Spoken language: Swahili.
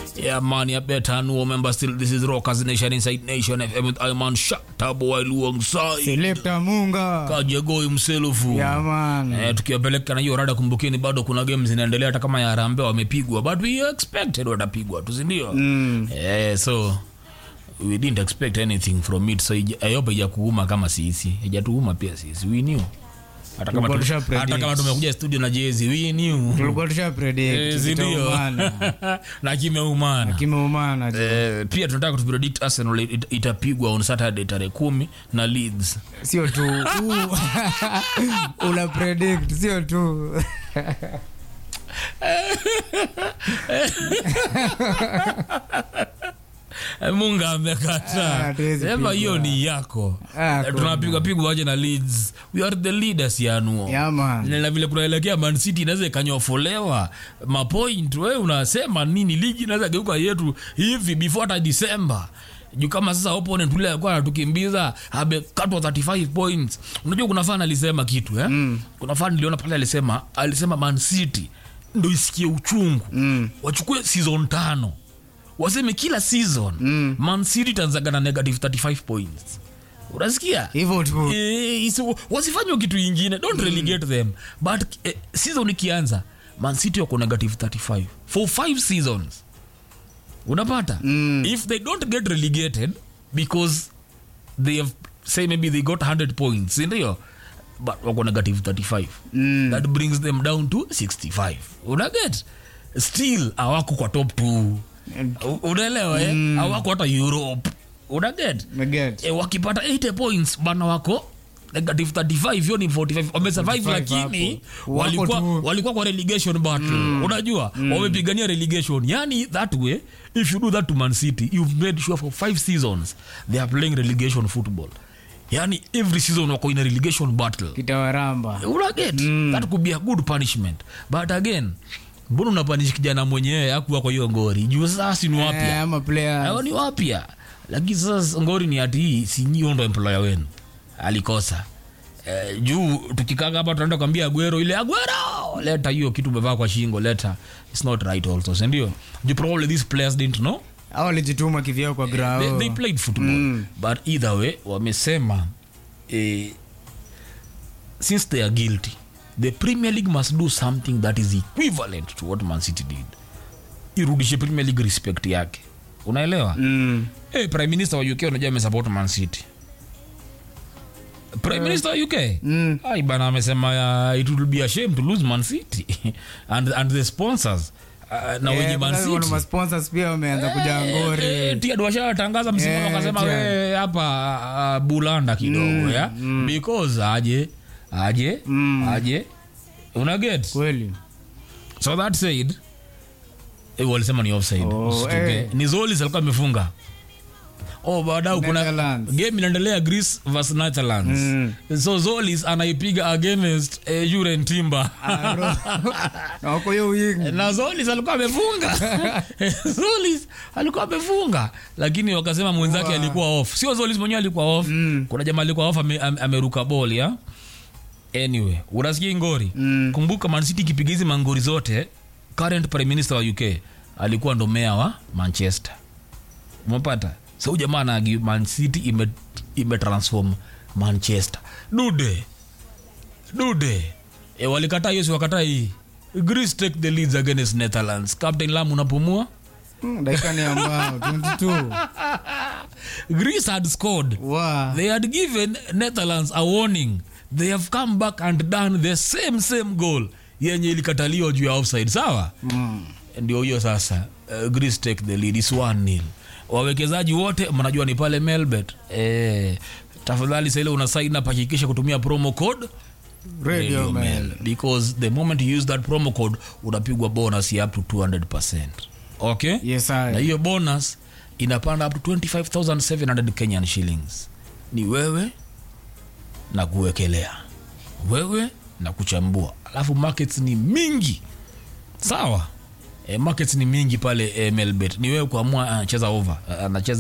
Yeah, man, you better know. Remember, still, this is Rockers Nation Inside Nation FM with Iman Shataboy alongside Selector Munga. Kajegoi mselufu. Yeah, man. Eh, tukiwapeleka na hiyo rada, kumbukeni bado kuna game zinaendelea, hata kama ya Harambee wamepigwa, but we expected watapigwa tu, si ndio? Mm. Eh, so we didn't expect anything from it, so ija- I hope haijakuuma kama sisi, haijatuuma pia sisi, we knew hata kama, Tulikuwa tu, tusha predict. hata kama tumekuja studio na jezi, we knew Tulikuwa tusha predict. Eh, si ndio? kitaumana. na kimeumana Kimeumana. tu. Eh, pia tunataka kupredict Arsenal it- itapigwa on Saturday tarehe kumi na Leeds. Sio tu. u- Una predict sio tu. Eh, Munga Ah, amekata hatuwezi sema pigwa. hiyo ni yako Ah, Eh, tunapigwa pigwa aje na Leeds. We are the leaders yanuo Yeah, man. na vile kunaelekea Man City inaweza ikanyofolewa mapoint. We unasema nini? Ligi inaweza geuka yetu hivi before hata December juu kama sasa opponent ule alikuwa anatukimbiza amekatwa 35 points. Unajua kuna fan alisema kitu eh? Mm. Kuna fan niliona pale alisema alisema Man City ndo isikie uchungu Mm. wachukue season tano waseme kila season Mm. Man City tanzaga na negative 35 points. Unasikia? Hivyo tu. Eh, isi- wasifanywe kitu ingine don't relegate them but eh, season ikianza man city wako negative 35 for five seasons unapata Mm. if they don't get relegated because they have say maybe they got 100 points sindio but wako negative 35 Mm. that brings them down to 65 unaget still awako kwa top 2 unaelewa eh? awako hata europe unaget Meget. e, wakipata 80 points bana wako negative 35 hiyo ni 45 wamesurvive 45 lakini hapo. Wako walikuwa, tu. walikuwa kwa relegation battle unajua wamepigania relegation yani that way if you do that to man city you've made sure for five seasons they are playing relegation football yani every season wako in a relegation battle Kitawaramba. unaget that could be a good punishment but again mbona unapanish kijana mwenyewe akuwa kwa hiyo ngori juu sasa si ni wapya Eh, ama players. hao ni wapya lakini sasa ngori ni ati hii si nyinyi ndo employer wenu alikosa eh, juu tukikanga hapa tunaenda kwambia agwero ile agwero leta hiyo kitu umevaa kwa shingo leta it's not right also sindio juu probably these players didn't know Hao walijituma kivyao kwa they, grao. they played football but either way wamesema eh, since they are guilty the premier league must do something that is equivalent to what man city did irudishe premier league respect yake unaelewa Mm. hey, prime minister wa uk unajua amesupport man city prime minister wa uk Mm. ai bana amesema uh, it will be a shame to lose man city and, and the sponsors uh, na wenye Eh, man kuna- kuna city masponsors pia wameanza kuja ngori. tiad washatangaza msimu Eh, wakasema tia. we hapa uh, bulanda kidogo ya because aje aje Mm. aje una get Kweli. so that said eh, walisema ni offside Oh, Usituke. eh. ni zolis alikuwa amefunga oh baadau kuna Netherlands. game inaendelea greece vs netherlands Mm. so zolis anaipiga against eh, juren timber Aro. Na wako hiyo wingi. na zolis alikuwa amefunga zolis alikuwa amefunga lakini wakasema mwenzake Wow. alikuwa off sio zolis mwenyewe alikuwa off Mm. kuna jamaa alikuwa off ame, ame, ameruka bol ya anyway unasikia ngori Mm. kumbuka mancity ikipiga hizi mangori zote current prime minister wa uk alikuwa ndo mea wa manchester umepata so huyu jamaa anagi mancity ime, ime transform manchester dude dude e, walikataa hiyo si wakataa hii greece take the leads against netherlands captain lam unapumua Mm, dakika ni ambao 22 greece had scored wa they had given netherlands a warning they have come back and done the same same goal yenye ilikataliwa juu ya offside sawa Mm. ndio hiyo sasa uh, greece take the lead is 1 nil wawekezaji wote mnajua ni pale melbet eh, tafadhali saile una sign up hakikisha kutumia promo code radio man because the moment you use that promo code unapigwa bonus ya up to 200 okay yes na i hiyo bonus inapanda up to 25700 kenyan shillings ni wewe na kuwekelea wewe na kuchambua alafu markets ni mingi sawa e, markets ni mingi pale e, melbet ni wewe kuamua anacheza over anacheza